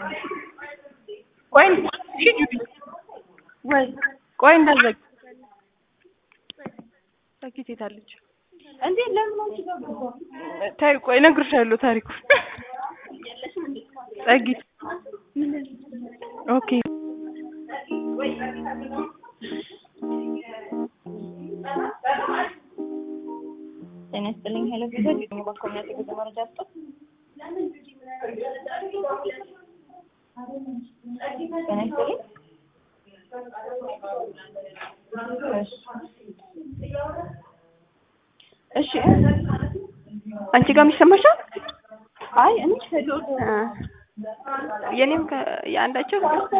ቆይ ሂጂ ወይ ቆይ እንዳትዘጊ ዘጊት የታለች እንዴ ለምን አንቺ ጋር ገባ? ታይ ቆይ እነግርሻለሁ ታሪኩን ጸጊት ኦኬ ጤና ይስጥልኝ ሄሎ ፊዘር ደግሞ በኮሚኒቲ ጉዞ መረጃ ስጡ ጤና ይስጥልኝ እሺ አንቺ ጋር የሚሰማሻል አይ እኔ ሄሎ የኔም የአንዳቸው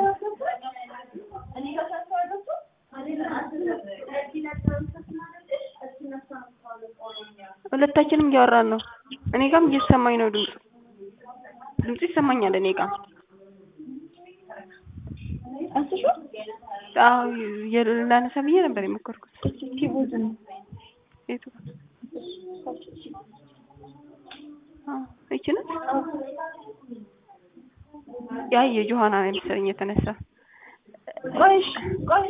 ሁለታችንም እያወራን ነው። እኔ ጋርም እየተሰማኝ ነው ድምፁ ድምፁ ይሰማኛል እኔ ጋር አንስሹ አዎ ላነሳ ብዬ ነበር የሞከርኩት። ኪቦርድ ነው የቱ አዎ ይቺ ናት። ያ የጆሀና ነው መሰለኝ የተነሳ ቆይ እሺ፣ ቆይ